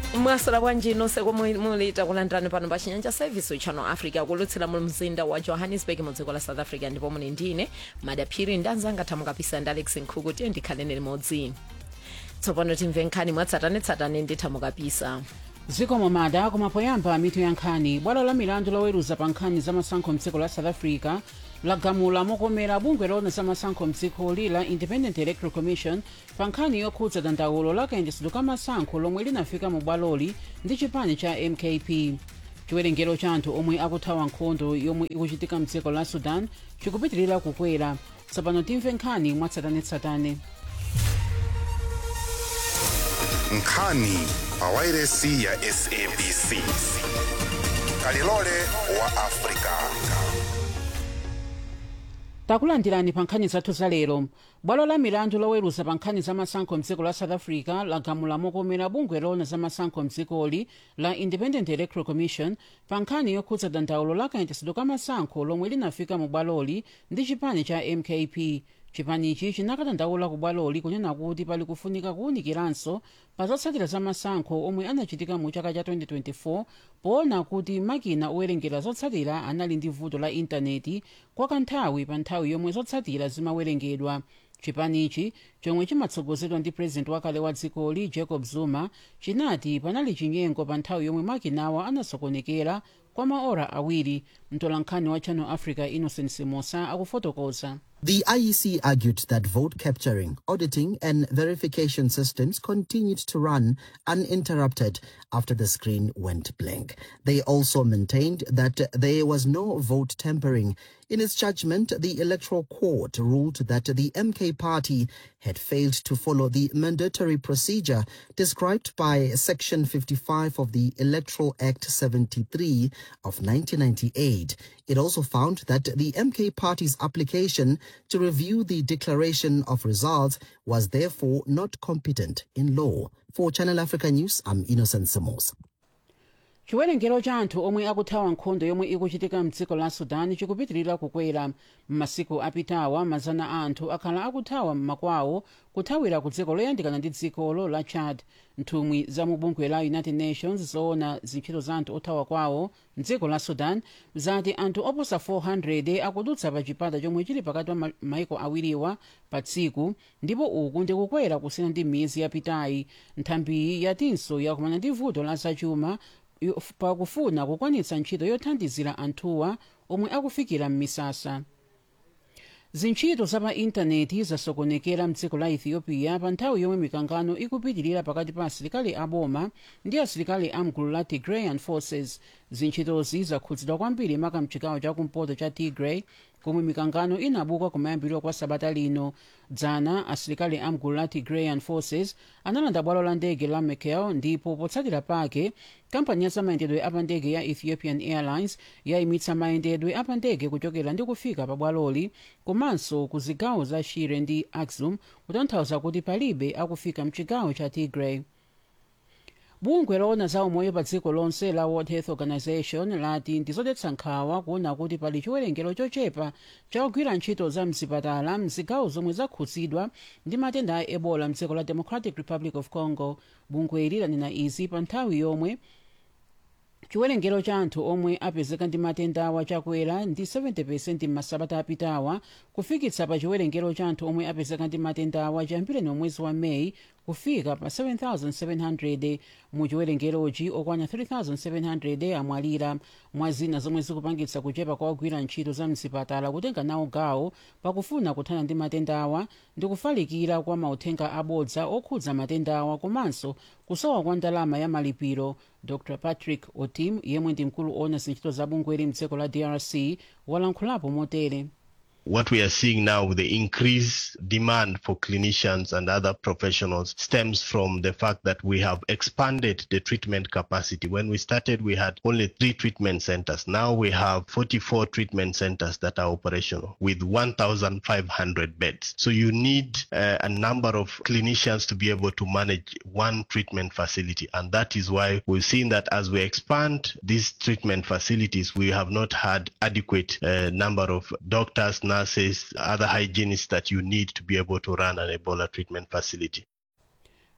mwasala bwanji nonse komwe muli takulandirani pano pa chinyanja service channel africa kulutsira mu mzinda wa johannesburg mu dziko la south africa ndipo muli ndine madaphiri ndi anzanga thamukapisa ndi alex nkhuku tiye ndikhaleni limodzi tsopano timve nkhani mwatsatanetsatane ndi thamukapisa zikomo mada koma poyamba mitu ya nkhani bwalo la milandu loweruza pa nkhani za masankho mdziko la south africa lagamula mokomera bungwe lona za masankho mdzikoli la independent electoral commission pa nkhani yokhudza dandaulo la kayendetsedwe ka masankho lomwe linafika mu bwaloli ndi chipani cha mkp chiwerengero cha anthu omwe akuthawa nkhondo yomwe ikuchitika mdziko la sudan chikupitirira kukwera tsopano timve nkhani mwatsatanetsatane nkhani pawairesi ya sabc kalilole wa afrika takulandirani pa nkhani zathu za lero bwalo la milandu loweruza pa nkhani za masankho mdziko la south africa lagamula mokomera bungwe lona za masankho mdzikoli la independent electoral commission pa nkhani yokhudza dandaulo la kayendetsedwe ka masankho lomwe linafika mu bwaloli ndi chipani cha mkp chipanichi chinakadandaula ku bwaloli kunena kuti pali kufunika kuwunikiranso pa zotsatira za masankho omwe anachitika mu chaka cha 2024 poona kuti makina owerengera zotsatira anali ndi vuto la intaneti kwa kanthawi pa nthawi yomwe zotsatira zimawerengedwa chipanichi chomwe chimatsogozedwa ndi purezidenti wakale wa dzikoli jacob zuma chinati panali chinyengo pa nthawi yomwe makinawa anasokonekera kwa maora awiri mtolankhani wa channel africa innocent simosa akufotokoza The IEC argued that vote capturing, auditing, and verification systems continued to run uninterrupted after the screen went blank. They also maintained that there was no vote tampering. In its judgment, the Electoral Court ruled that the MK party had failed to follow the mandatory procedure described by Section 55 of the Electoral Act 73 of 1998. It also found that the MK party's application to review the declaration of results was therefore not competent in law. For Channel Africa News, I'm Innocent Samos. chiwerengero cha anthu omwe akuthawa nkhondo yomwe ikuchitika mdziko la sudan chikupitirira kukwera m'masiku apitawa mazana a anthu akhala akuthawa m'makwawo kuthawira ku dziko loyandikana ndi dzikolo la chad nthumwi za mu bungwe la united nations zoona zintchito za anthu othawa kwawo mdziko la sudan zati anthu oposa 400 akudutsa pa chipata chomwe chili pakati pa ma- maiko awiriwa pa tsiku ndipo uku ndikukwera kusiyana ndi miyezi yapitayi nthambiyi yatinso yakumana ndi vuto la zachuma yo- pakufuna kukwanitsa ntchito yothandizira anthuwa omwe akufikira m'misasa zintchito za pa intaneti zasokonekera mdziko la ethiopia pa nthawi yomwe mikangano ikupitirira pakati pa asilikali aboma ndi asilikali amgulu la tigrayan forces zintchitozi zakhudzidwa kwambiri maka mchigawo chakumpoto cha tigray komwe mikangano inabuka kumayambiriro kwa sabata lino dzana asilikali amgulu la tigrayan forces analanda bwalo la ndege la mekelle ndipo potsatira pake kampani ya zamayendedwe apandege ya ethiopian airlines yayimitsa mayendedwe apandege kuchokera ndi kufika pa bwaloli komanso ku zigawo za shire ndi axum kutanthauza kuti palibe akufika mchigawo cha tigray bungwe loona za umoyo pa dziko lonse la world health organization lati ndizodetsa nkhawa kuona kuti pali chiwerengero chochepa cha ogwira ntchito za mzipatala mzigawo zomwe zakhudzidwa ndi matenda a ebola mdziko la democratic republic of congo bungweli lanena izi pa nthawi yomwe chiwerengero cha anthu omwe apezeka ndi matendawa chakwera ndi 70 m'masabata apitawa kufikitsa pa chiwerengero cha anthu omwe apezeka ndi matendawa chiyambireni mwezi wa meyi kufika pa 7700 mu chiwerengerochi okwana 3700 amwalira mwa zina zomwe zikupangitsa kuchepa kwa ogwira ntchito za mzipatala kutenga nawo gawo pakufuna kuthana ndi matendawa ndi kufalikira kwa mauthenga abodza okhudza matendawa komanso kusowa kwa ndalama ya malipiro dr patrick otim yemwe ndi mkulu ona zintchito za bungweli mdziko la drc walankhulapo motere what we are seeing now with the increased demand for clinicians and other professionals stems from the fact that we have expanded the treatment capacity. When we started, we had only three treatment centers. Now we have 44 treatment centers that are operational with 1,500 beds. So you need uh, a number of clinicians to be able to manage one treatment facility. And that is why we've seen that as we expand these treatment facilities, we have not had adequate uh, number of doctors, nurses, other hygienists that you need to be able to run an Ebola treatment facility.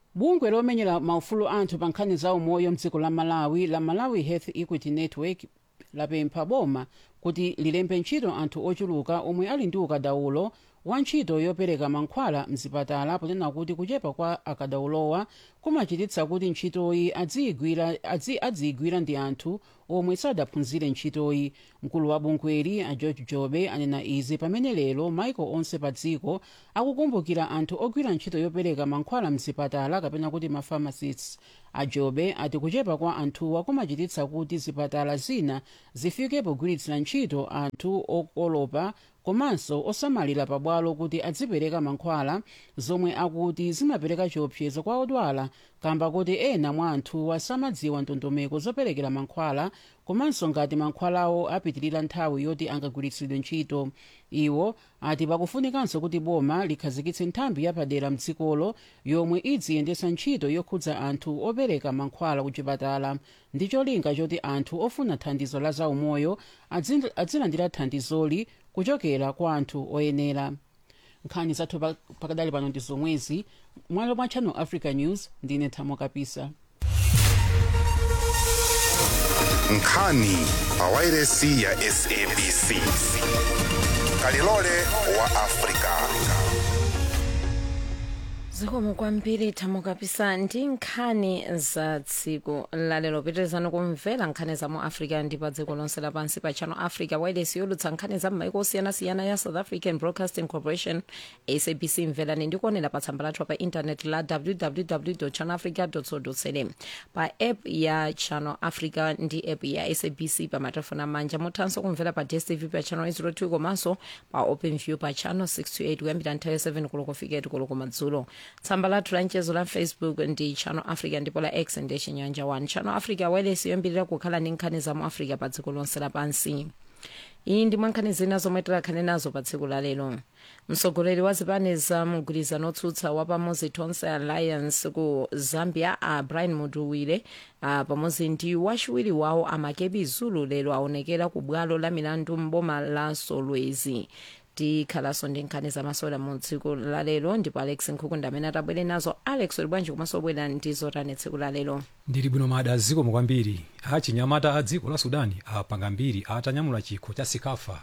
bungwe lomenyera maufulu anthu pa nkhani za umoyo mdziko la malawi la malawi health equity network lapempha boma kuti lilembe ntchito anthu ochuluka omwe ali ndi ukadaulo wa ntchito yopereka mankhwala mzipatala ponena kuti kuchepa kwa akadaulowa kumachititsa kuti ntchitoyi adziyigwira adzi, adziyigwira ndi anthu omwe sadaphunzire ntchitoyi mkulu wa bungweli a george jobe anena izi pamene lero maiko onse pa dziko akukumbukira anthu ogwira ntchito yopereka mankhwala mzipatala kapena kuti mapharmacists a jobe ati kuchepa kwa anthuwa kumachititsa kuti zipatala zina zifike pogwiritsira ntchito anthu okolopa komanso osamalira pabwalo kuti adzipereka mankhwala zomwe akuti zimapereka chiopsezo kwa odwala kamba kuti ena mwa anthuwa samadziwa ndondomeko zoperekera mankhwala komanso ngati mankhwalawo apitirira nthawi yoti angagwiritsidwe ntchito iwo ati pakufunikanso kuti boma likhazikitse nthambi yapadera mdzikolo yomwe idziyendetsa ntchito yokhudza anthu opereka mankhwala ku chipatala ndi cholinga choti anthu ofuna thandizo la zaumoyo adzi- adzilandira thandizoli kuchokera kwa anthu oyenera nkhani zathu pa- pakadali pano ndi zomwezi mwalo mwa channel africa news ndine thamo kapisa nkhani pawairesi ya sabc kalilole wa afrika zikomo kwambiri thamo kapisa ndi nkhani za tsiku lalero pitirizani kumvera nkhani za mu africa ndi pa dziko lonse lapansi pa channel africa wireless yolutsa nkhani za m'maiko osiyanasiyana ya south african broadcasting corporation sabc mverani ndi kuonera pa tsamba lathu pa intaneti la www channel africa co za pa app ya channel africa ndi app ya sabc pa matelefoni amanja muthanso kumvera pa dstv pa channel 02 komanso pa open view pa channel 628 kuyambira nthawi 7 koloko fika 8 koloko madzulo tsamba lathu la mchezo la facebook ndi channel africa ndipo la x ndi chinyanja 1 channel africa wireless yoyambirira kukhala ndi nkhani za mu africa pa dziko lonse lapansi iyi ndi mwankhani zina zomwe tikhale nazo pa tsiku la lero mtsogoleri wa zipani za mgwirizano otsutsa wa pamodzi tonse alliance ku zambia a brian muduwire a pamodzi ndi wachiwiri wawo amakebi zulu lero aonekera ku bwalo la milandu mboma la solwezi tikhalanso ndi nkhani zamasewera mu tsiku la lero ndipo alex nkhukunda amene atabwere nazo alex uli bwanji komanso obwera ndi zotani tsiku la lero ndili bwino mada zikomo kwambiri achinyamata a dziko la sudani apanga mbiri atanyamula chikho cha sikafa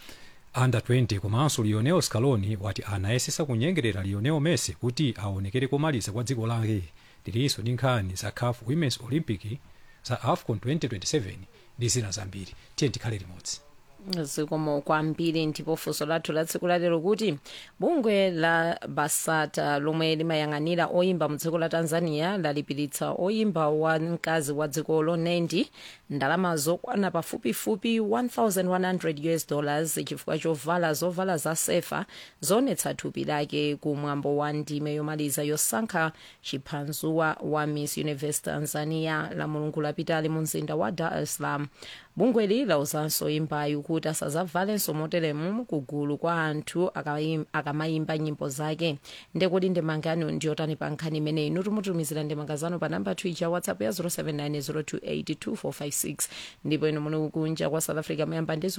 under 20 komanso lionel scaloni wati anayesesa kunyengerera lionel messi kuti aonekere komaliza kwa dziko lake ndilinso ndi nkhani za caf women's olympic za afcon 2027 ndi zina zambiri tiye tikhale limodzi zikomo kwambiri ndipo funso lathu la tsiku lalero kuti bungwe la basata lomwe limayang'anira oyimba mu dziko la tanzania lalipiritsa oyimba wa mkazi wa dzikolo nendi ndalama zokwana pafupifupi 1100 us dollars chifukwa chovala zovala za sefa zoonetsa thupi lake kumwambo wa ndime yomaliza yosankha chiphanzuwa wa miss universe tanzania la mulungu lapitali mu mzinda wa dar es salaam bungweli lauzanso oyimbayo kuti asazavalenso moteremu kugulu kwa anthu akayim- akamayimba nyimbo zake ndekuti ndemangano ndiyotani pa nkhani imeneyi inu tumutumizira ndemangazano pa namba twicha whatsapp ya 0790282456 ndipo inu muli kunja kwa south africa muyamba ndi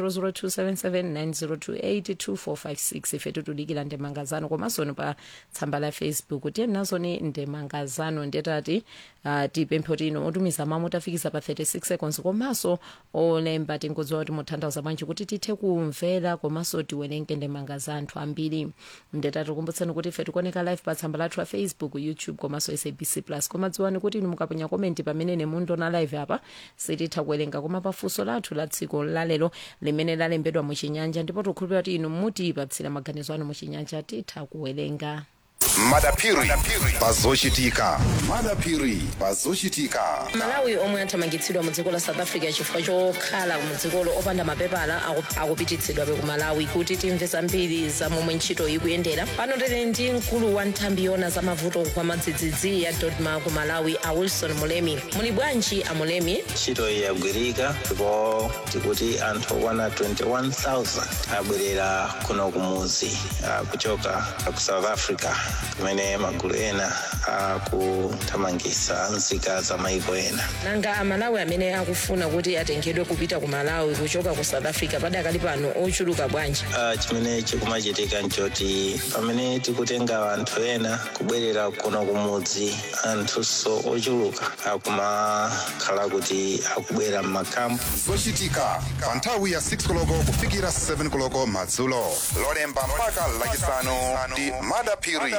0027790282456 ife tutudikira ndemangazano komanso inu pa tsamba la facebook tiye nazoni ndemangazano ndetati uh, tipemphe kuti inu otumiza mamu tafikisa pa 36 seconds komanso olemba tingodziwa kuti muthandauza bwanji kuti tithe kumvera komanso tiwerenge ndemanga za anthu ambiri ndetati kumbutseni kuti ife tikuoneka live pa tsamba lathu la facebook youtube komanso sabc plus koma dziwani kuti inu mukaponya komenti pamene nemundiona live apa sititha kuwerenga koma pafunso lathu la tsiku lalero limene lalembedwa muchinyanja ndipo tikukhulupirira kuti inu mutipatsira maganizo anu muchinyanja titha kuwerenga madapiri pazochitika madapiri pazochitika malawi omwe athamangitsidwa mu dziko la south africa chifukwa chokhala mu dzikolo opanda mapepala aku- akupititsidwabe ku malawi kuti timve zambiri za momwe ntchito ikuyendera pano tili ndi mkulu wa nthambi yona za mavuto kwa madzidzidzi ya dodma ku malawi a wilson mulemi muli bwanji a mulemi ntchito iyi yagwirika ndipo tikuti anthu okwana 21000 abwerera kuno kumuzi ah, kuchoka ku south africa kumene magulu ena akuthamangitsa nzika za maiko ena nanga amalawi amene akufuna kuti atengedwe kupita ku malawi kuchoka ku south africa padakali pano ochuluka bwanji Ah, chimene chikumachitika nchoti pamene tikutenga anthu ena kubwerera kuno kumudzi anthunso ochuluka akumakhala kuti akubwera m'makampu zochitika pa nthawi ya 6 koloko kufikira 7 koloko madzulo lolemba mpaka lachisanu ndi madapiri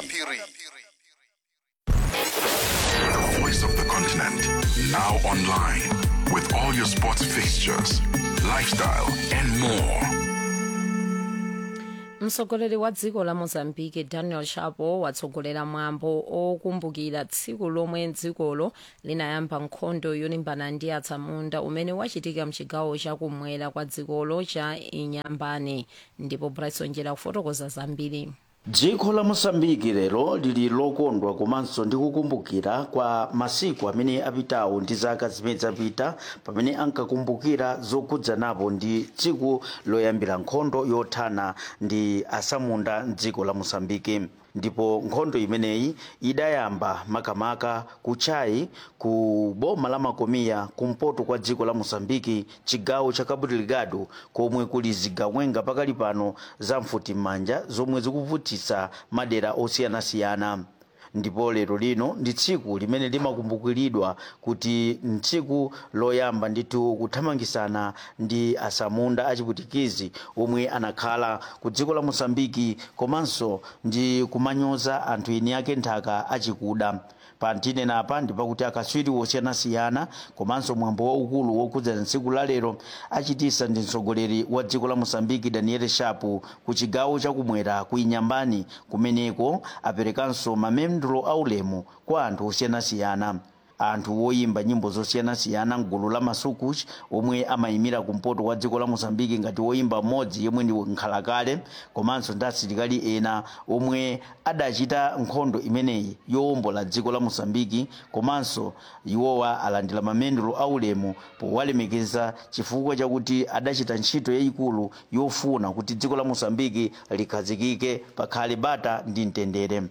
The voice of the continent. Now online. With all your sports fixtures, lifestyle, and more. mtsogoleri wa dziko la mozambique daniel chapo watsogolera mwambo okumbukira tsiku lomwe dzikolo linayamba nkhondo yolimbana ndi atsamunda umene wachitika mchigawo chakumwera kwa dzikolo cha inyambane ndipo bryson njera kufotokoza zambiri dziko la mosambiki lero lili lokondwa komanso ndi kukumbukira kwa masiku amene apitawo ndi zaka zimene zapita pamene ankakumbukira zokhudzanapo ndi tsiku loyambira nkhondo yothana ndi asamunda mdziko la mosambiki ndipo nkhondo imeneyi idayamba makamaka kuchai ku boma la makomiya kumpoto kwa dziko la mosambiki chigawo cha cabo delgado komwe kuli zigawenga pakali pano za mfutimanja zomwe zikuvutitsa madera osiyanasiyana ndipo lero lino ndi tsiku limene limakumbukiridwa kuti ntsiku loyamba ndithu kuthamangisana ndi asamunda achiputikizi omwe anakhala ku dziko la mosambiki komanso ndi kumanyoza anthu eni ake nthaka achikuda pantine apa ndipakuti akatswiri osiyanasiyana komanso mwambo waukulu wokhudzana tsiku la lero achitisa ndi mtsogoleri wa dziko la mosambiki daniel shapu ku chigawo chakumwera ku inyambani kumeneko aperekanso mamendulo aulemu kwa anthu osiyanasiyana anthu woyimba nyimbo zosiyanasiyana mgulu la masukuch omwe amayimira kumpoto kwa dziko la mosambiki ngati woyimba mmodzi yemwe ndi nkhalakale komanso ndi asilikali ena omwe adachita nkhondo imeneyi yowombola dziko la mosambiki komanso iwowa alandira mamendulo aulemu powalemekeza chifukwa chakuti adachita ntchito yayikulu yofuna kuti dziko la mosambiki likhazikike pakhale bata ndi mtendere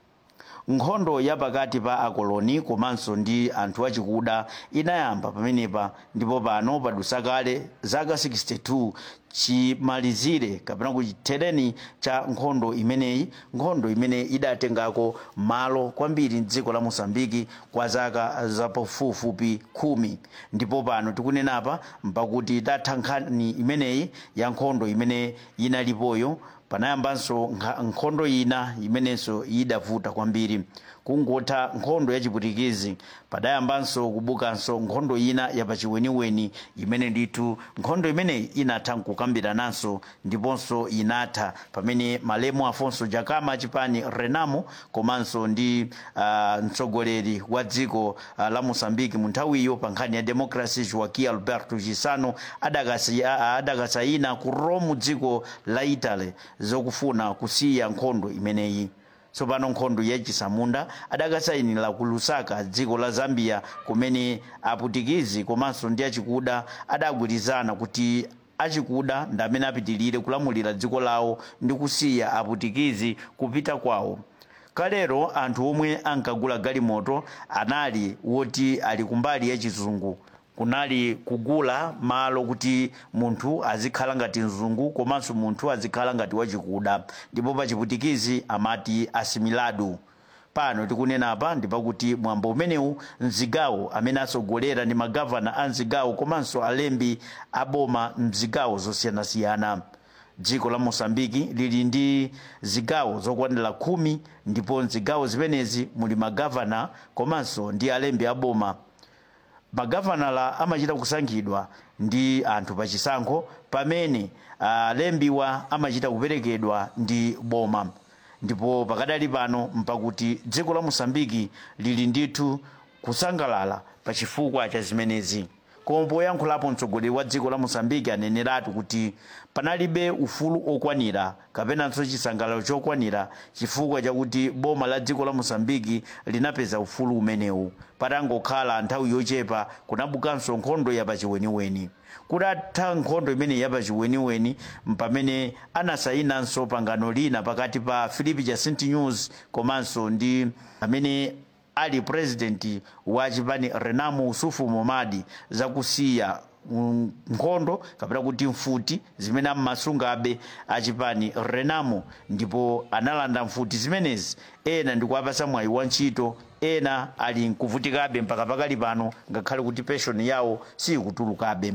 nkhondo ya pakati pa akoloni komanso ndi anthu achikuda inayamba pamenepa ndipo pano padusa kale zaka 62 chimalizire kapena kuti chithereni cha nkhondo imeneyi nkhondo imene idatengako malo kwambiri mdziko la mosambiki kwa zaka zapafupifupi khumi ndipo pano tikunenapa mpakuti tatha nkhani imeneyi ya nkhondo imene inalipoyo panayambanso nkha- nkhondo ina imenenso idavuta kwambiri kungotha nkhondo yachiputikizi padayambanso kubukanso nkhondo ina yapachiweniweni imene ndithu nkhondo imeneyi inatha nkukambirananso ndiponso inatha pamene malemu afonso jakama chipani renamo komanso ndi uh, mtsogoleri wa dziko uh, la mosambiki mu nthawiyo pa nkhani ya democracy joaquim alberto chisano adakasi- a- a- adakasayina ku rome dziko la italy zokufuna kusiya nkhondo imeneyi tsopano nkhondo yachisamunda adakasayinira ku lusaka dziko la zambia kumene aputikizi komanso ndi achikuda adagwirizana kuti achikuda ndi amene apitirire kulamulira dziko lawo ndi kusiya aputikizi kupita kwawo kalero anthu omwe ankagula galimoto anali woti ali kumbali yachizungu kunali kugula malo kuti munthu azikhala ngati mzungu komanso munthu azikhala ngati wachikuda ndipo pachiputikizi amati asimilado pano tikunena apa ndipakuti mwambo umenewu mzigawo amene atsogolera ndi magavana a mzigawo komanso alembi aboma mzigawo zosiyanasiyana dziko la mosambiki lili ndi zigawo zokwanira khumi ndipo mzigawo zimenezi muli magavana komanso ndi alembi aboma magavanala amachita kusankhidwa ndi anthu pachisankho pamene alembiwa amachita kuperekedwa ndi boma ndipo pakadali pano mpakuti dziko la mosambiki lili ndithu kusangalala pa chifukwa cha zimenezi koma poyankhulapo mtsogoleri wa dziko la mosambiki aneneratu kuti panalibe ufulu okwanira kapenanso chisangalalo chokwanira chifukwa chakuti boma la dziko la mosambiki linapeza ufulu umenewu patangokhala nthawi yochepa kunabukanso nkhondo yapachiweniweni kutatha nkhondo imene yapachiweniweni mpamene anasayinanso pangano lina pakati pa philip jacinth news komanso ndi amene ali president wa chipani renamo usufu momadi zakusiya mm, nkhondo kapena kuti mfuti zimene ammasungabe achipani renamo ndipo analanda mfuti zimenezi ena ndikuwapasa mwayi wa ntchito ena ali nkuvutikabe mpaka pakali pano ngakhale kuti penshoni yawo sikutulukabe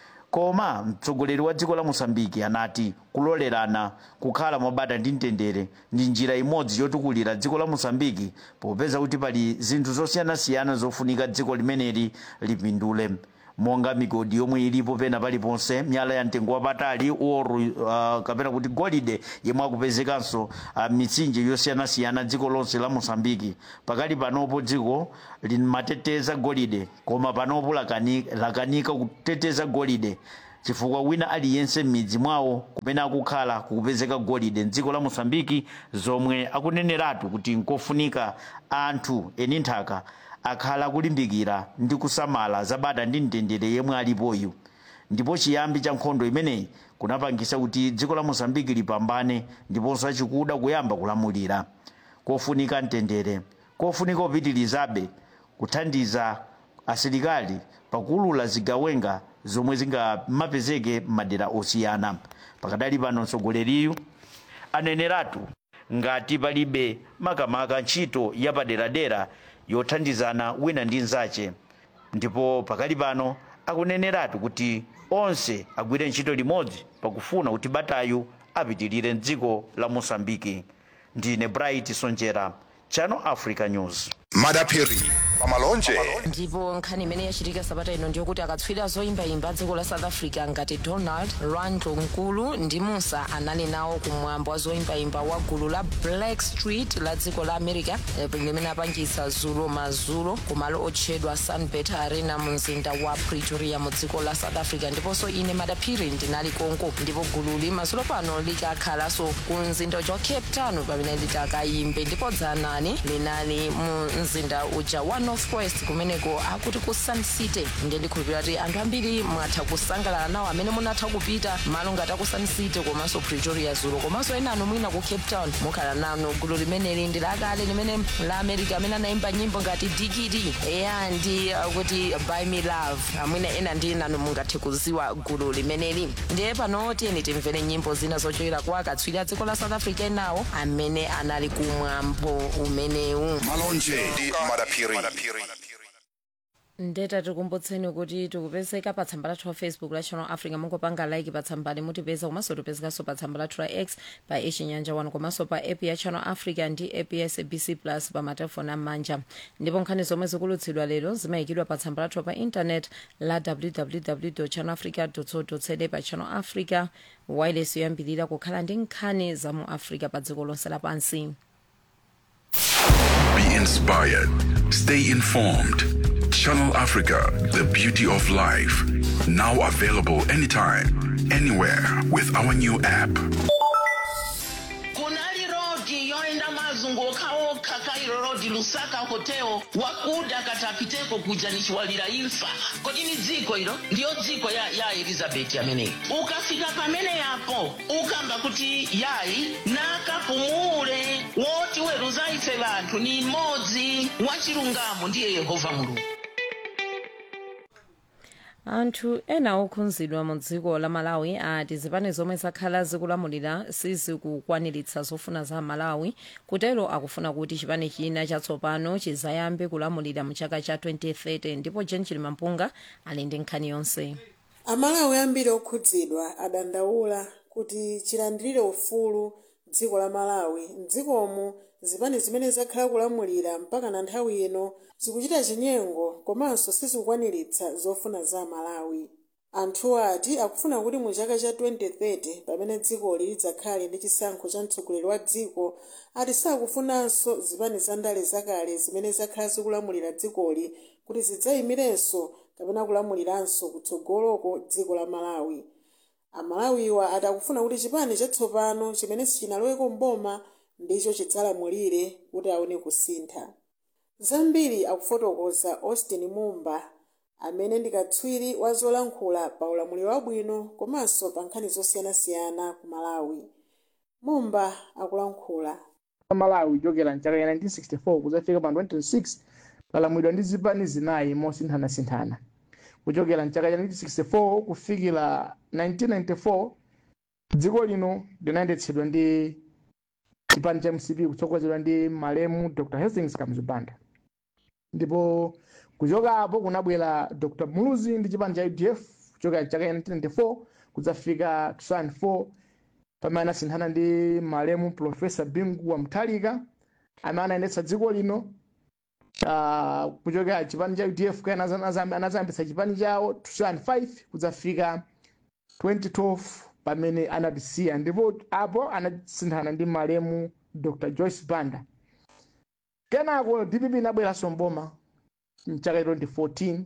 koma mtsogoleri wa dziko la mosambiki anati kulolerana kukhala mobata ndi mtendere ndi njira imodzi yotukulira dziko la mosambiki popeza kuti pali zinthu zosiyanasiyana zofunika dziko limeneli lipindule monga migodi yomwe ilipo pena paliponse miyala ya mtengo wapatali oru uh, kapena kuti golide yemwe akupezekanso uh, mitsinje yosiyanasiyana dziko lonse la mosambiki pakali panopo dziko limateteza golide koma panopo lakani, lakanika kuteteza golide chifukwa wina aliyense m'midzi mwawo kumene akukhala kukupezeka golide mdziko la mosambiki zomwe akuneneratu kuti nkofunika anthu eni nthaka akhala akulimbikira ndi kusamala zabata ndi mtendere yemwe alipoyu ndipo chiyambi cha nkhondo imeneyi kunapangisa kuti dziko la mosambiki lipambane ndiponso achikuda kuyamba kulamulira kofunika mtendere kofunika upitirizabe kuthandiza asilikali pakulula zigawenga zomwe zingamapezeke m'madera osiyana pakadali pano mtsogoleriyu aneneratu ngati palibe makamaka ntchito yapaderadera yothandizana wina ndi nzache ndipo pakali pano akuneneratu kuti onse agwire ntchito limodzi pakufuna kuti batayu apitirire mdziko la mosambiki ndine bright sonjera channel africa news madapiri pamalonje ndipo nkhani imene yachitika sabata ino ndiyokuti akatswiri zoyimbayimba dziko la south africa ngati donald randlo nkulu ndi musa anali nawo kumwambo wa zoyimbayimba wa gulu la black street la dziko la america eh, limene apangisa zulo mazulo kumalo otchedwa sunbet arena mu mzinda wa pretoria mu dziko la south africa ndiponso ine madaphiri ndinali konko ndipo gululi mazulo pano likakhalanso ku mzinda uja wa cape town pamene litakayimbe ndipo dzanani linali mu mzinda uja wa northwest kumeneko akuti ku sun city ndiye ndikhulupirira kuti anthu ambiri mwatha kusangalala nawo amene munatha kupita malo ngati aku sun city komanso pretoria zulo komanso ena anu mwina ku cape town mukhala nano gulu limeneli ndi lakale limene la america amene anayimba nyimbo ngati digidi eya ndi uh, kuti by me love amwina ena ndi nanu mungathe kuziwa gulu limeneli ndiye pano tiyeni timvere nyimbo zina zochokera kwa akatswiri a dziko la south africa enawo amene anali kumwambo umenewu malonje ndi madapiri ndeta tikumbutseni kuti tikupezeka pa tsamba lathu la facebook la channel africa mungopanga like pa tsambali mutipeza komanso tipezekanso pa tsamba lathu la x pa echinyanja 1 komanso pa app ya channel africa ndi app ya sabc plus pa matelefoni am'manja ndipo nkhani zomwe zikulutsidwa lero zimayikidwa pa tsamba lathu pa intanet la www channel africa co za pa channel africa wireless yoyambirira kukhala ndi nkhani za mu africa pa dziko lonse lapansi Be inspired. Stay informed. Channel Africa, the beauty of life. Now available anytime, anywhere with our new app. kunali rodi yoenda mazunguka oka kairo rodi lusaka hoteo wakuda katapiteko kuja nichiwalira imfa kodi ni dziko ilo ndiyo dziko ya, ya elizabeti ameneyi ukafika pamene yapo ukamba kuti yayi nakapumule woti weruza ife vanthu ni mmodzi wachilungamo ndiye yehova mulungu anthu ena okhudzidwa mu dziko la malawi ati zipani zomwe zakhala zikulamulira sizikukwaniritsa zofuna za malawi kutero akufuna kuti chipani china chatsopano chizayambe kulamulira mu chaka cha 2030 ndipo jen chilimampunga ali ndi nkhani yonse amalawi ambiri okhudzidwa adandaula kuti chilandirire ufulu dziko la malawi mdzikomo zipani zimene zakhala kulamulira mpaka na nthawi ino zikuchita chinyengo komanso sizikukwaniritsa zofuna za malawi anthuwo ati akufuna kuti mu chaka cha 2030 pamene dzikoli lidzakhale ndi chisankho cha mtsogoleri wa dziko ati sakufunanso zipani za ndale zakale zimene zakhala zikulamulira dzikoli kuti zidzayimirenso kapena kulamuliranso kutsogoloko dziko la malawi amalawiwa ati akufuna kuti chipani chatsopano chimene sichinaloweko mboma ndicho chidzalamulire kuti aone kusintha zambiri akufotokoza austin mumba amene ndi katswiri wa zolankhula pa ulamuliro wabwino komanso pa nkhani zosiyanasiyana ku malawi mumba akulankhula malawi kuchokera mchaka cha 1964 kuzafika pa 2026 lalamulidwa ndi zipani zinayi mosinthanasinthana kuchokera mchaka cha 1964 kufikira 1994 dziko lino linayendetsedwa ndi chipani cha mcp kutsogozedwa ndi malemu dr hastings kamuzibanda ndipo kuchoka apo kunabwera dr muluzi ndi chipani cha udf kuchokera mchaka cha 1994 kudzafika 2004 pamene anasinthana ndi malemu profesa bingu wa mtalika amene anayendetsa dziko lino uh, kuchokera chipani cha udf kana anazayambitsa chipani chawo 2005 kudzafika 2012 pamene anatisiya ndipo apo anasinthana ndi malemu dr joyce banda kenako dpp inabweranso mboma mchaka 2014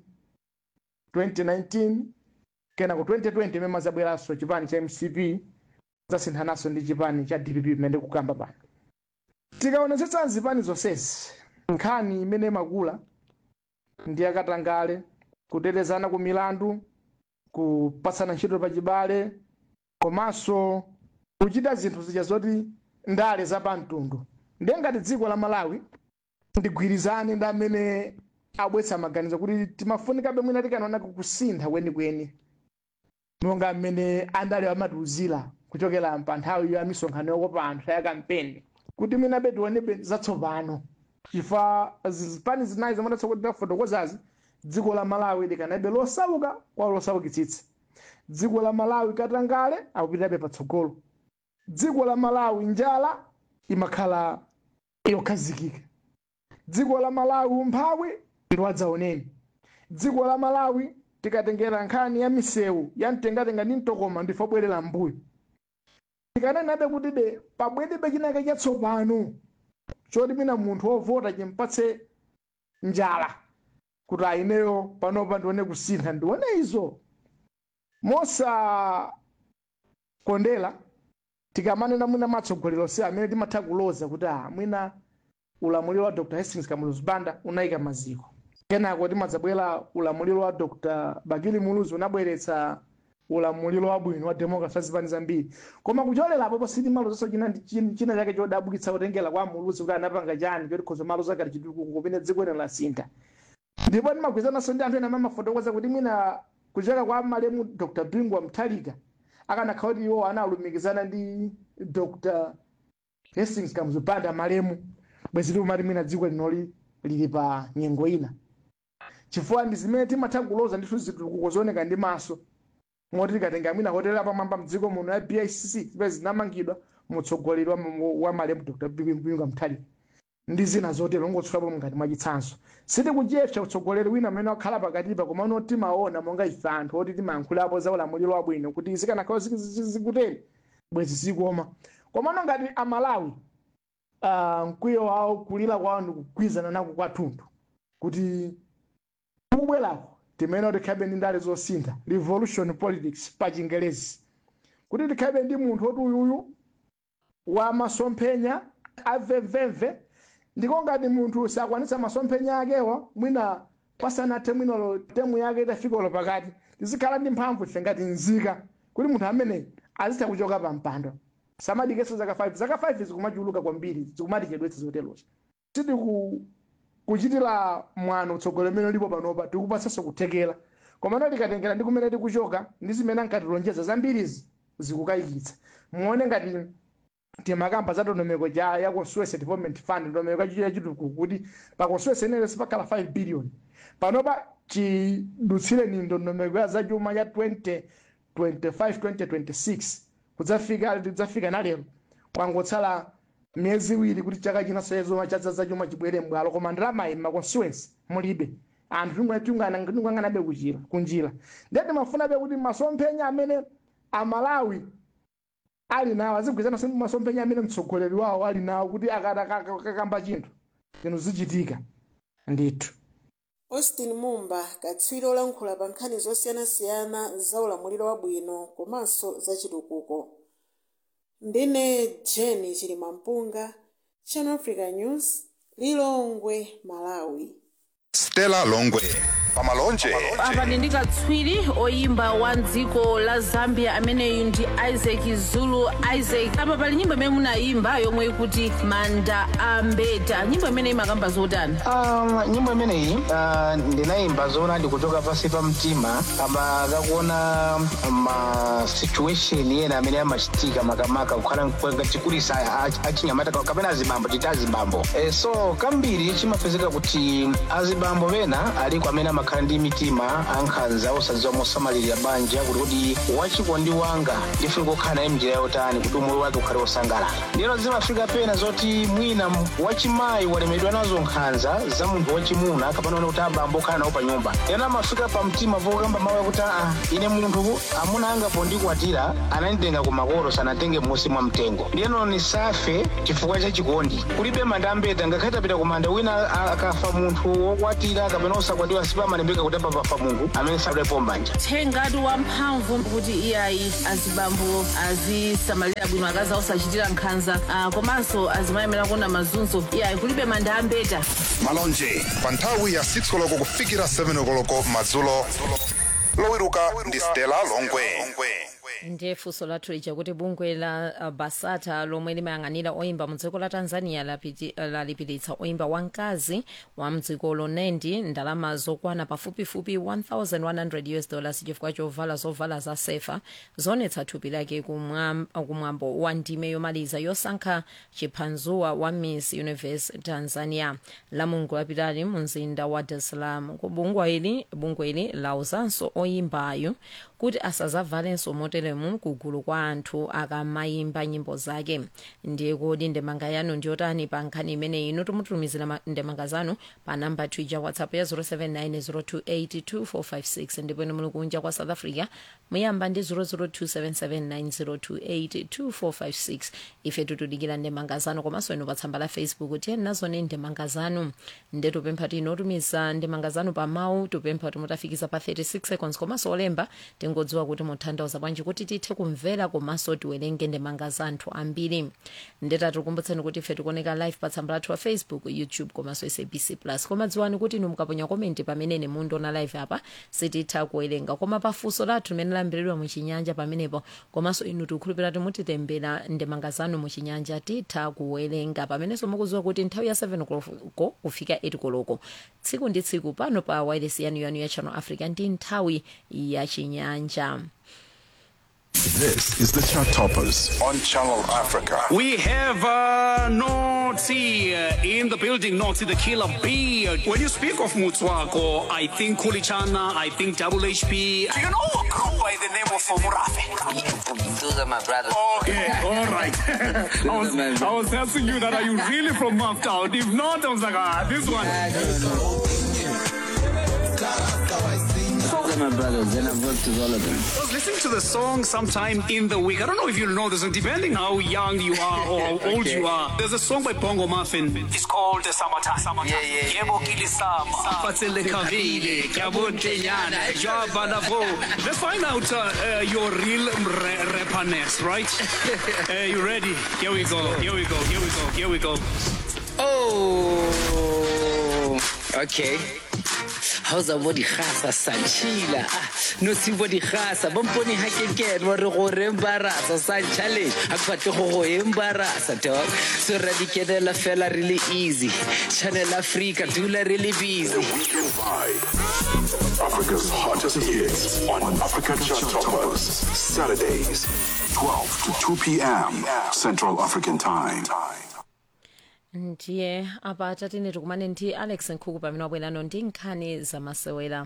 2019 kenako 2020 imene mazabweranso chipani cha mcp zasinthananso ndi chipani cha dpp imene kukamba pano tikaonetsetsa zipani zonsezi nkhani imene makula ndi akatangale kutetezana ku milandu kupatsana ntchito pachibale komanso kuchita zinthu zija zoti ndale zapamtundu ndiye ngati dziko la malawi ndigwirizane ndi amene abwetsa maganizo kuti timafunikabe mwina tikanaona kusintha kwenikweni monga mmene andale amatiuzira kuchokera pa nthawi ya misonkhano yokopa anthu ya kampeni kuti mwinabe tionebe zatsopano chifukwa zipani zinayi zimatafotokozazi dziko la malawi likanabe losauka kwa losaukitsitsa dziko la malawi katangale akupitabe patsogolo dziko la malawi njala imakhala yokhazikika dziko la malawi umphawi ndiwadzaoneni dziko la malawi tikatengera nkhani ya misewu ya mtengatenga ndi mtokoma ndifo bwerera mbuyo tikanenabe kutibe pabwedebe chinake chatsopano choti mina munthu wovota chimpatse njala kuti aineyo panopa ndione kusintha ndione izo mosakondera tikamanena mwina matsogolero si amene timatha kuloza kuti ah mwina ulamuliro wa dr hastings kamuluzi banda unayika maziko kenako timadzabwera ulamuliro wa dr bakili muluzi unabweretsa ulamuliro wabwino wa democracy zipani zambiri koma kucholerapo positi malozanso china china chake chodabwitsa kutengera kwa muluzi kuti anapanga chani choti khozo maloza kati chitukuko kupene dziko ino lasintha ndipo timagwirizananso ndi anthu ena amafotokoza kuti mwina kuchoka kwa malemu dr bingu wa mtalika akanakhala kuti iwo analumikizana ndi dr hastings kamuzibanda malemu bwezi likumati mwina dziko linoli lili pa nyengo ina chifukwa ndi zimene timatha kuloza ndithu zitukuko zooneka ndi maso moti tikatenga mwina hotela pamwamba mdziko muno ya bicc zimene zinamangidwa mutsogoleri wa, wa malemu dr bingu mtalika ndi zina zotero ngotsulapo ngati mwachitsanzo sitikuchepsa utsogoleri wina amene wakhala pakatipa koma uno timaona monga ife anthu oti timayankhulapo za ulamuliro wabwino kuti zikanakhala zikuteri bwezi zikoma komano ngati amalawi uh, mkwiyo wawo kulira kwawo ndikugwizana nako kwathunthu kuti kubwerako timene tikhabe ndi ndale zosintha revolution politics pa chingelezi kuti tikhabe ndi munthu oti uyuyu wa masomphenya amvemvemve ndiko ngati munthu sakwanitsa masomphenya akewa mwina pasanathe mwinolo temu yake itafikolo pakati tizikhala ndi mphamvu ife ngati nzika kuti munthu ameneyi azitha kuchoka pa mpando samadikeso zaka 5 zaka 5 zikumachuluka kwambiri zikumatichedwetsa zoterozo titi kuchitira mwano utsogoleri umene ulipo panopa tikupatsanso kuthekera komano tikatengera ndi kumene tikuchoka ndi zimene ankatilonjeza zambirizi zikukayikitsa muone ngati timakamba za ndondomeko ja ya constituency development fund ndondomeko ya chitukuko kuti pa constituency ineyo sipakhala 5 billion panopa chidutsireni ndondomeko ya zachuma ya 2025 2026 kudzafika tidzafika nalero kwangotsala miyezi iwiri kuti chaka chinaso chazuma cha zachuma chibwere mbwalo koma ndalamayi ma constituency mulibe anthu tinguyang'anabe kuchira kunjira ndiyati mafunabe kuti masomphenya amene amalawi ali nawo azigwirizana ndi masomphenya amene mtsogoleri wawo ali nawo kuti akakamba chinthu zinthu zichitika ndithu austin mumba katswiri olankhula pa nkhani zosiyanasiyana za ulamuliro wabwino komanso za chitukuko ndine jeni chilimampunga channel africa news lilongwe malawi stella longwe pamalonje apa ndi katswiri oyimba wa dziko la zambia ameneyu ndi isaac zulu isaac apa pali nyimbo imene munayimba yomwe ikuti manda ambeta nyimbo imene imakamba zotani Um, nyimbo imeneyi uh, ndinayimba zoona ndikuchoka pasi pa mtima kama kakuona ma situation ena amene amachitika makamaka kukhala chikulisa achinyamata kapena azibambo chita azibambo e, so kambiri chimapezeka kuti azibambo pena aliko amene amakhala ndi mitima ankhanza osadziwa mosamalirira banja kuti kuti wachikondi wanga ndifuna kukhala naye mnjira yotani kuti umoyo wake ukhale wosangalala ndiyeno zimafika pena zoti mwina wachimayi walemedwa nazo nkhanza za munthu wachimuna kapena one kuti abambo okhala nawo pa nyumba ena amafika pa mtima pokamba mawu akuti aa ine munthu amuna anga pondikwatira ananditenga kumakolo sanatenge musi mwa mtengo ndiyeno nisafe chifukwa cha chikondi kulibe manda ambeta ngakhale tapita kumanda wina a- akafa munthu wokwatira kapena osakwatiwa sipamalembeka kuti apa pafa munthu amene sadalepo mbanja thengatu wamphamvu kuti iyayi azibambo azisamalira bwino akazi osachitira nkhanza ah, komanso azimayemera kuona mazunzo iyayi kulibe manda ambeta malonje pa nthawi ya 6 koloko kufikira 7 koloko madzulo lowiruka ndi stella longwe ndiye funso lathu lija kuti bungwe la uh, basata lomwe limayang'anira oyimba mu dziko la tanzania lapiti- uh, lalipiritsa oyimba wamkazi wa mdzikolo nendi ndalama zokwana pafupifupi 1100 us dollars chifukwa chovala zovala za sefa zonetsa thupi lake kumwam- kumwambo wa ndime yomaliza yosankha chiphanzuwa wa miss universe tanzania la mulungu lapitali mu mzinda wa dar es salaam ku bungwe ili bungwe ili lauzanso oyimbayo kuti asazavalenso moteremu kugulu kwa anthu akamayimba nyimbo zake ndiye kodi ndemanga yanu ndiyotani pa nkhani imeneyi ino tumutumizira ma- ndemanga zanu pa namba twitter whatsapp ya 07902825456 ndipo ine muli kunja kwa south africa muyamba ndi 0027790282456 ife tutudikira ndemanga zanu komanso ino pa tsamba la facebook tiyeni nazoni ndemanga zanu nde tupempha tinotumiza ndemanga zanu pa mawu tupempha timutafikiza pa 36 seconds komanso olemba tingodziwa kuti mutanthauza bwanji kuti tithe kumvera komanso tiwerenge ndemanga za anthu ambiri ndetatikumbutseni kuti ife tikuoneka live pa tsamba lathu wa facebook youtube komanso sabc plus koma dziwani kuti inu mukaponya komenti pamene mundiona live apa sititha kuwerenga koma pafunso lathu limene lambiridwa muchinyanja pamenepo komanso inu tikukhulupirira kuti mutitembera ndemanga zanu muchinyanja titha kuwerenga pamenenso mukudziwa kuti nthawi ya 7 koloko kufika 8 koloko tsiku ndi tsiku pano pa wireless yanu yanu ya channel africa ndi nthawi ya chinyanja This is the Chart Toppers on Channel Africa. We have uh, Notsi uh, in the building, Notsi the killer bee. When you speak of Mutswako, I think Kulichana, I think Double HP. Do you know a group by the name of Fomurafe? Those are my brothers. Okay, all right. I, was, I was asking you that, are you really from Maftown? If not, I was like, ah, this one. Those are my brothers, and I've worked with all of them. I was listening to the song sometime in the week. I don't know if you know this, and depending how young you are or how old you are. There's a song by Bongo Muffin. It's called the Summertime. Summertime. Yeah, yeah. Yebo kilisama. Fatsele kavile, kabuntenyana, jabalavo. Let's find out uh, uh, your real ra- rapperness, right? uh, you ready? Here we go. Here we go. Here we go. Here we go. Oh, okay. How's a body khasa sanchila no si body khasa bomponi ha ke ke wa re go re embarasa san challenge ha ke batle go go embarasa dog so ra di kenela fela really easy channel africa dula really busy Africa's hottest hits on Africa Chart Toppers. Saturdays, 12 to 2 p.m. Central African Time. ndiye apa tatine tikumane ndi alex nkhuku pamene wabwerano ndi nkhani zamasewera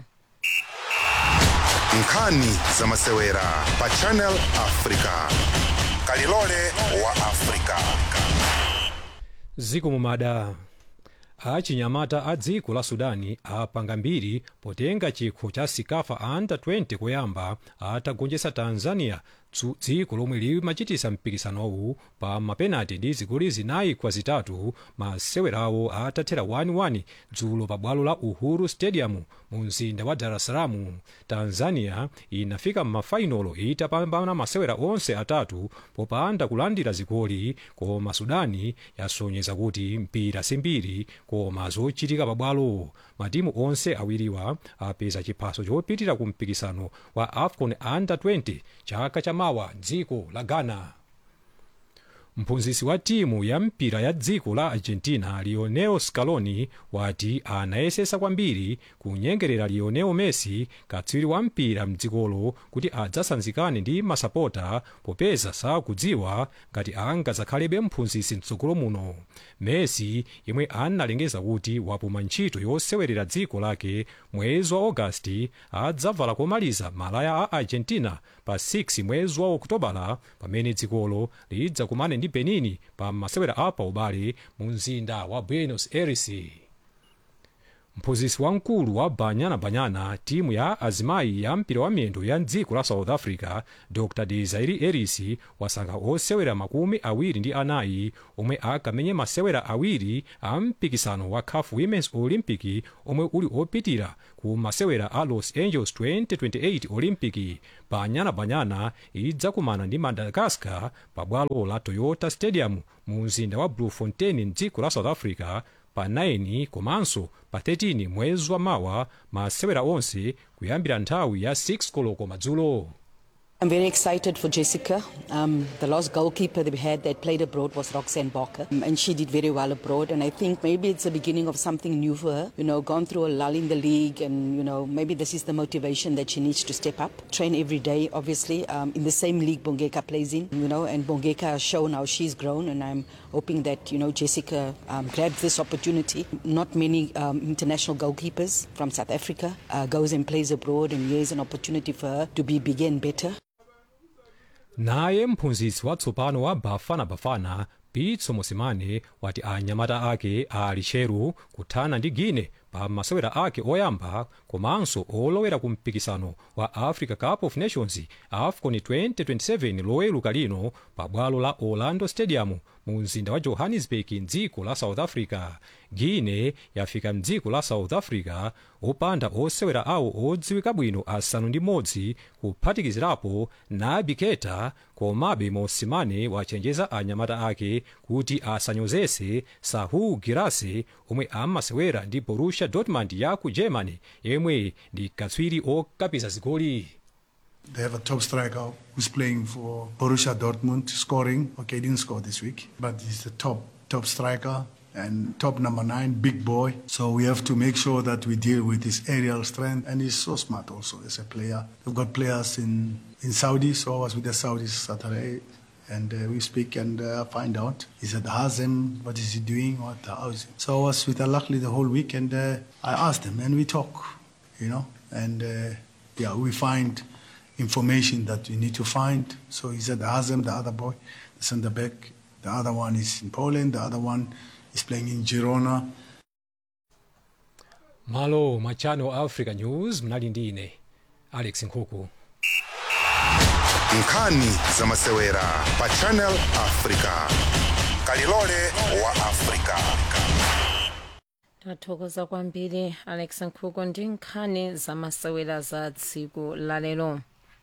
nkhani zamasewera pa channel africa kalilole wa africa ziko mumada achinyamata a dziko la sudani apanga mbiri potenga chikho cha sikafa under 20 koyamba atagonjetsa tanzania tsu- dziko lomwe limachitisa mpikisanowu pa mapenati ndi zigoli zinayi kwa zitatu masewerawo atathera 1-1 dzulo pa bwalo la uhuru stadium mu mzinda wa dar es salaam tanzania inafika m'mafainolo itapambana masewera onse atatu popanda kulandira zigoli koma sudani yasonyeza kuti mpira simbiri koma zochitika pabwalo matimu onse awiriwa apeza chiphaso chopitira ku mpikisano wa afcon under 20 chaka chamawa dziko la ghana mphunzitsi wa timu ya mpira ya dziko la argentina lionel scaloni wati anayesesa kwambiri kunyengerera lionel messi katswiri wa mpira mdzikolo kuti adzasanzikane ndi masapota popeza sakudziwa ngati angadzakhalebe mphunzitsi mtsogolo muno messi yemwe analengeza kuti wapuma ntchito yosewerera dziko lake mwezi wa agasti adzavala komaliza malaya a argentina pa 6 mwezi wa okutobala pamene dzikolo lidzakumane ndi benin pa masewera apa ubale mu mzinda wa buenos aires mphunzitsi wamkulu wa banyana banyana timu ya azimayi ya mpira wa miyendo ya dziko la south africa dr desiree ellis wasankha osewera makumi awiri ndi anayi omwe akamenye masewera awiri a mpikisano wa caf women's olympic omwe uli opitira ku masewera a los angeles 2028 olympic banyana banyana idzakumana ndi madagascar pa bwalo la toyota stadium mu mzinda wa bloemfontein mdziko la south africa pa 9 komanso pa 13 mwezi wa mawa masewera onse kuyambira nthawi ya 6 koloko madzulo I'm very excited for Jessica. Um, the last goalkeeper that we had that played abroad was Roxanne Barker, um, and she did very well abroad. And I think maybe it's the beginning of something new for her. You know, gone through a lull in the league, and you know, maybe this is the motivation that she needs to step up, train every day. Obviously, um, in the same league Bongeka plays in. You know, and Bongeka has shown how she's grown, and I'm hoping that you know Jessica um, grabs this opportunity. Not many um, international goalkeepers from South Africa uh, goes and plays abroad, and here's an opportunity for her to be bigger and better. naye mphunzitsi watsopano wa bafana bafana pitso mosimane wati anyamata ake ali cheru kuthana ndi guine pa masewera ake oyamba komanso olowera ku mpikisano wa africa cup of nations afcon 2027 loweruka lino pa bwalo la orlando stadium mu mzinda wa johannesburg mdziko la south africa guine yafika mdziko la south africa opanda osewera awo odziwika bwino asanu ndi modzi kuphatikizirapo nabi keta komabe mosimane wachenjeza anyamata ake kuti asanyozese sahu girase omwe amasewera ndi borussia dortmund ya ku germany yemwe ndi katswiri okapisa zigoli They have a top striker who's playing for Borussia Dortmund, scoring. Okay, he didn't score this week, but he's the top top striker and top number nine, big boy. So we have to make sure that we deal with his aerial strength, and he's so smart also as a player. We've got players in in Saudi, so I was with the Saudis Saturday. And uh, we speak and uh, find out. Is it Hazem? What is he doing? What how is it? So I was with Al Ahly the whole week, and uh, I asked him, and we talk, you know, and uh, yeah, we find information that we need to find. So he said Hazem, the other boy, the centre back. The other one is in Poland. The other one is playing in Girona. malo mwa channel africa news mnali ndi ine alex nkhuku nkhani za masewera pa channel africa kalilole wa africa tathokoza kwambiri alex nkhuku ndi nkhani zamasewera za tsiku lalero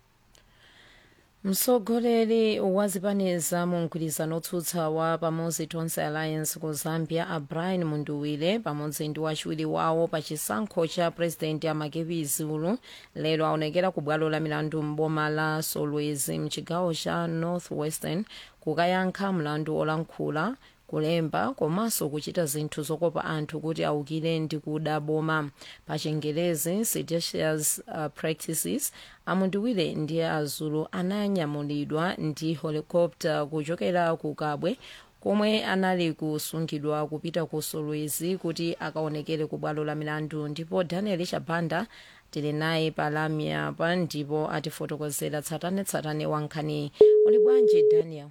mtsogoleri wa zipani za mu mgwirizano otsutsa wa pamodzi tonse alliance ku zambia a brian munduwire pamodzi ndi wachiwiri wawo pa chisankho cha purezidenti amakepi zulu lero aonekera ku bwalo la milandu m'boma la solwezi mchigawo cha north western kukayankha mlandu olankhula kulemba komanso kuchita zinthu zokopa anthu kuti awukire ndi kuda boma pa chingerezi seditious uh, practices amundiwire ndi azulu ananyamulidwa ndi helicopter kuchokera ku kabwe komwe anali kusungidwa kupita ku solwezi kuti akaonekere ku bwalo la milandu ndipo daniel chabanda tili naye palamya pa ndipo atifotokozera tsatanetsatane wa nkhani uli bwanji daniel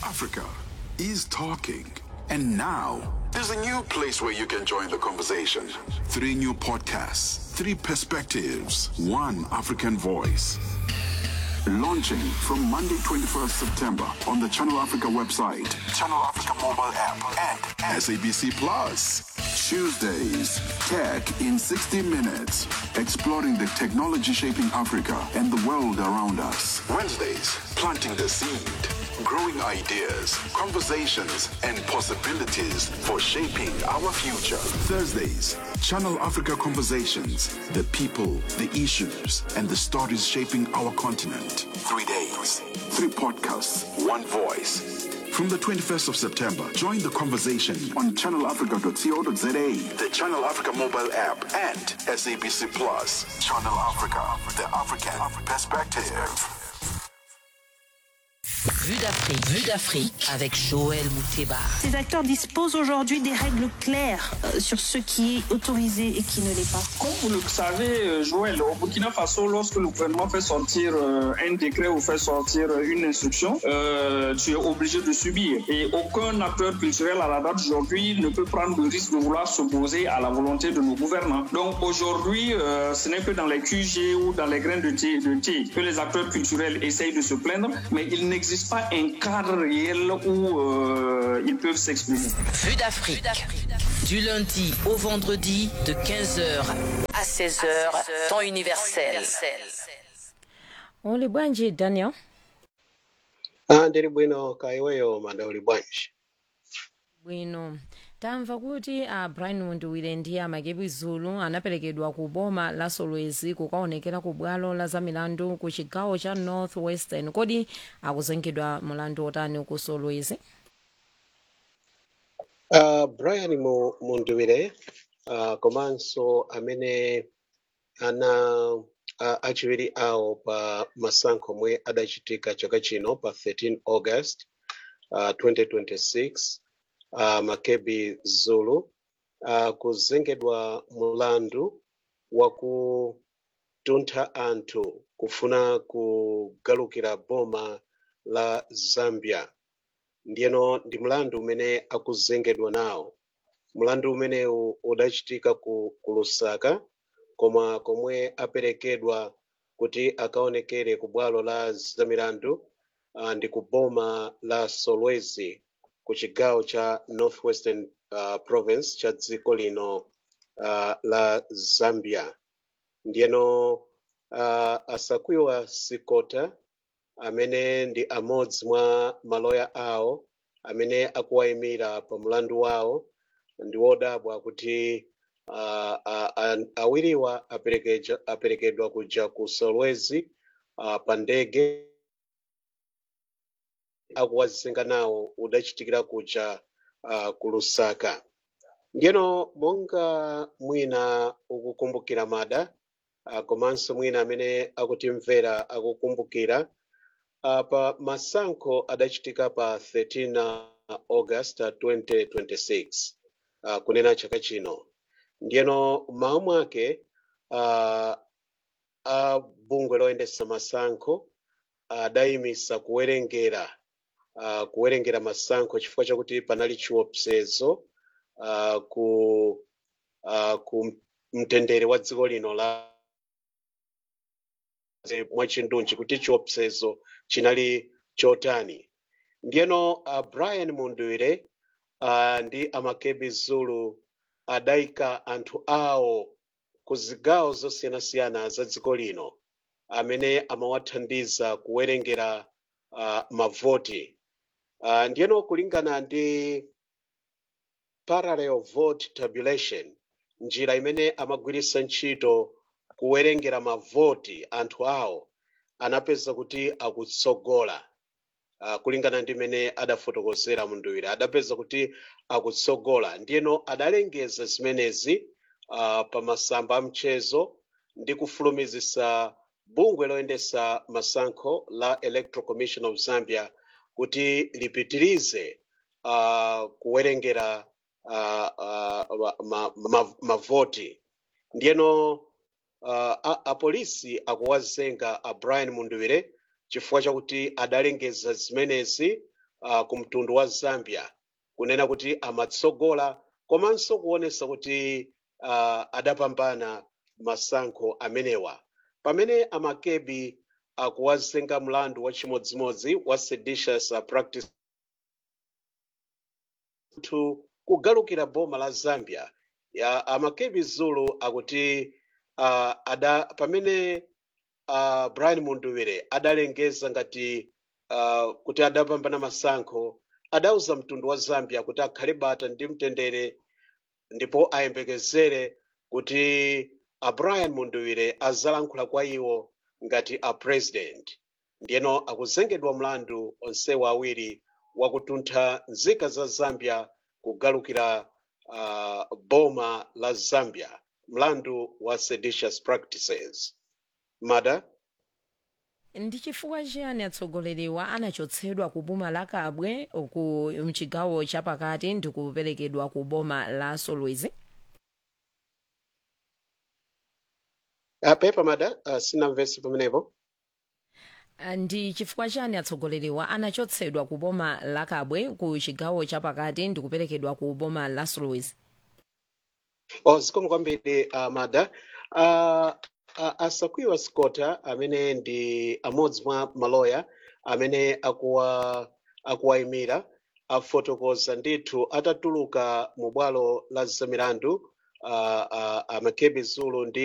Africa is talking. And now, there's a new place where you can join the conversation. Three new podcasts, three perspectives, one African voice. Launching from Monday, 21st September on the Channel Africa website, Channel Africa mobile app, and SABC Plus. Tuesdays, Tech in 60 Minutes, exploring the technology shaping Africa and the world around us. Wednesdays, planting the seed, growing ideas, conversations, and possibilities for shaping our future. Thursdays, Channel Africa Conversations, the people, the issues, and the stories shaping our continent. Three days, three podcasts, one voice. From the 21st of September, join the conversation on channelafrica.co.za, the Channel Africa mobile app, and SABC Plus. Channel Africa, the African perspective. Vue d'Afrique, vue d'Afrique avec Joël Mouteba. Ces acteurs disposent aujourd'hui des règles claires euh, sur ce qui est autorisé et qui ne l'est pas. Comme vous le savez, euh, Joël, au Burkina Faso, lorsque le gouvernement fait sortir euh, un décret ou fait sortir euh, une instruction, euh, tu es obligé de subir. Et aucun acteur culturel à la date d'aujourd'hui ne peut prendre le risque de vouloir s'opposer à la volonté de nos gouvernants. Donc aujourd'hui, euh, ce n'est que dans les QG ou dans les graines de thé, de thé que les acteurs culturels essayent de se plaindre, mais il n'existe pas un cadre réel où euh, ils peuvent s'exprimer. Vue d'Afrique. Du lundi au vendredi de 15h à 16h, temps universel. uli bwanji daniel Ah, ndili bwino kaya iweyo manda uli bwanji bwino tamva kuti a brian munduwire ndi amakebi zulu anaperekedwa ku boma la solwezi kukaonekera ku bwalo la zamilandu ku chigawo cha north western kodi akuzengedwa mulandu otani ku solwezi uh, brian Mu- munduwire uh, komanso amene ana uh, achiwiri awo pa masankho omwe adachitika chaka chino pa 13 august uh, 2026 uh, makebi zulu uh, kuzengedwa mulandu wakutuntha anthu kufuna kugalukira boma la zambia ndiyeno ndi mlandu umene akuzengedwa nawo mlandu umenewu udachitika ku, ku lusaka koma komwe aperekedwa kuti akaonekere ku bwalo la zamilandu uh, ndi ku boma la solwezi ku chigawo cha northwestern uh, province cha dziko lino uh, la zambia ndiyeno uh, asakwiwa sikota amene ndi amodzi mwa maloya awo amene akuwayimira pa mlandu wawo ndi wodabwa kuti uh, uh, uh, awiriwa aperekeja- aperekedwa kuja ku solwezi uh, pa ndege akuwazisenga nawo udachitikira kuja uh, ku lusaka ndiyeno monga mwina ukukumbukira mada uh, komanso mwina amene akutimvera akukumbukira uh, pa masankho adachitika pa 13 august 2026 uh, kunena chaka chino ndiyeno mmawa mwake uh, a bungwe loyendesa masankho adayimisa kuwerengera uh, kuwerengera masankho chifukwa chakuti panali chiopsezo uh, ku uh, ku mtendere wa dziko lino la mwachindunji kuti chiopsezo chinali chotani ndiyeno uh, brian munduwire uh, ndi amakebi zulu adayika anthu awo ku zigawo zosiyanasiyana za dziko lino amene amawathandiza kuwerengera uh, mavoti uh, ndiyeno kulingana ndi parallel vote tabulation njira imene amagwiritsa ntchito kuwerengera mavoti anthu awo anapeza kuti akutsogola uh, kulingana ndi mmene adafotokozera munduwire adapeza kuti akutsogola ndiyeno adalengeza zimenezi uh, pa masamba a mchezo ndi kufulumizisa bungwe loyendesa masankho la electoral commission of zambia kuti lipitirize uh, kuwerengera uh, uh, ma, ma, mavoti ndiyeno uh, a- apolisi akuwazenga a brian munduwire chifukwa chakuti adalengeza zimenezi uh, ku mtundu wa zambia kunena kuti amatsogola komanso kuonesa kuti uh, adapambana masankho amenewa pamene amakebi akuwazenga mlandu wa chimodzimodzi wa seditious uh, practice anthu kugalukira boma la zambia ya amakebi zulu akuti uh, ada pamene uh, brian munduwire adalengeza ngati uh, kuti adapambana masankho adauza mtundu wa zambia kuti akhale bata ndi mtendere ndipo ayembekezere kuti a brian munduwire azalankhula kwa iwo ngati a president ndiyeno akuzengedwa mlandu onsewa awiri wakutuntha nzika za zambia kugalukira uh, boma la zambia mlandu wa seditious practices mada ndi chifukwa chiyani atsogoleriwa anachotsedwa ku boma la kabwe ku mchigawo chapakati ndi kuperekedwa ku boma la solwezi uh, pepa mada uh, sinamvesi pamenepo Ah, ndi chifukwa chani atsogoleriwa anachotsedwa ku boma la kabwe ku chigawo chapakati ndi kuperekedwa ku boma la solwezi oh, zikomo kwambiri uh, mada uh, uh, asakwiwa scota amene ndi amodzi mwa maloya amene akuwa akuwayimira afotokoza ndithu atatuluka mu bwalo la zamilandu uh, uh, amakebi zulu ndi